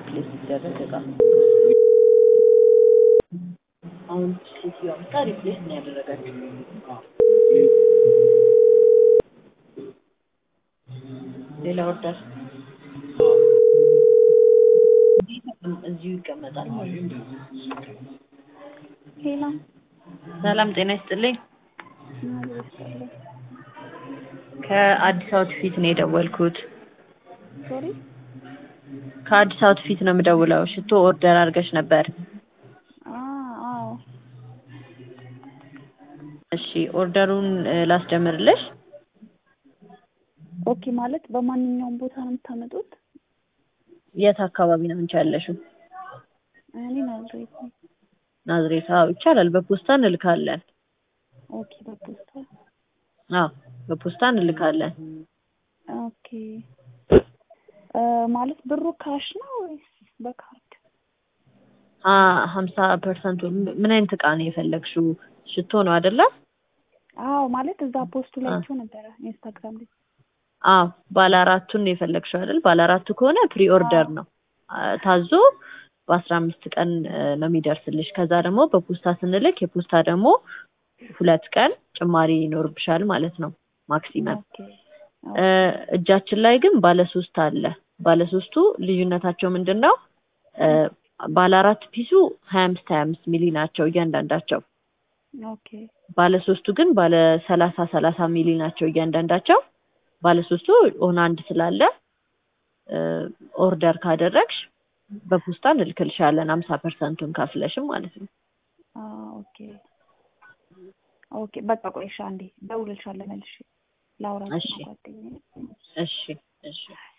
ሪፕሌስ ሲደረግ እቃ አሁን ሴትዮዋ መጣ ሪፕሌስ ነው ያደረጋችሁ። ሌላ ኦርደር እዚሁ ይቀመጣል ማለት ነው። ሌላ ሰላም ጤና ይስጥልኝ። ከአዲስ አውትፊት ነው የደወልኩት። ሶሪ ከአዲስ አውትፊት ነው የምደውለው። ሽቶ ኦርደር አድርገሽ ነበር። አዎ እሺ ኦርደሩን እ ላስጀምርልሽ። ኦኬ ማለት በማንኛውም ቦታ ነው የምታመጡት? የት አካባቢ ነው አንቺ ያለሽው? እኔ ናዝሬት ነኝ። ናዝሬት? አዎ ይቻላል። በፖስታ እንልካለን። ኦኬ በፖስታ አዎ በፖስታ እንልካለን። ኦኬ እ ማለት ብሩ ካሽ ነው ወይስ በካርድ? አ ሀምሳ ፐርሰንቱ ምን አይነት እቃ ነው የፈለግሽው? ሽቶ ነው አይደለ? አዎ ማለት እዛ ፖስቱ ላይ አይቼው ነበረ ኢንስታግራም ላይ። አዎ ባለ አራቱን ነው የፈለግሽው አይደል? ባለ አራቱ ከሆነ ፕሪ ኦርደር ነው አ ታዞ በአስራ አምስት ቀን እ ነው የሚደርስልሽ። ከዛ ደግሞ በፖስታ ስንልክ የፖስታ ደግሞ ሁለት ቀን ጭማሪ ይኖርብሻል ማለት ነው ማክሲመም። ኦኬ እ እጃችን ላይ ግን ባለ ሶስት አለ። ባለ ሶስቱ ልዩነታቸው ምንድን ነው? እ ባለ አራት ፒሱ ሀያ አምስት ሀያ አምስት ሚሊ ናቸው እያንዳንዳቸው። ኦኬ ባለ ሶስቱ ግን ባለ ሰላሳ ሰላሳ ሚሊ ናቸው እያንዳንዳቸው። ባለ ሶስቱ ኦን አንድ ስላለ እ ኦርደር ካደረግሽ በፖስታ እንልክልሻለን ሀምሳ ፐርሰንቱን ከፍለሽም ማለት ነው። አ ኦኬ ኦኬ በቃ ቆይ እሺ አንዴ እደውልልሻለሁ መልሼ ላውራት እሺ ጓደኛዬ እሺ እሺ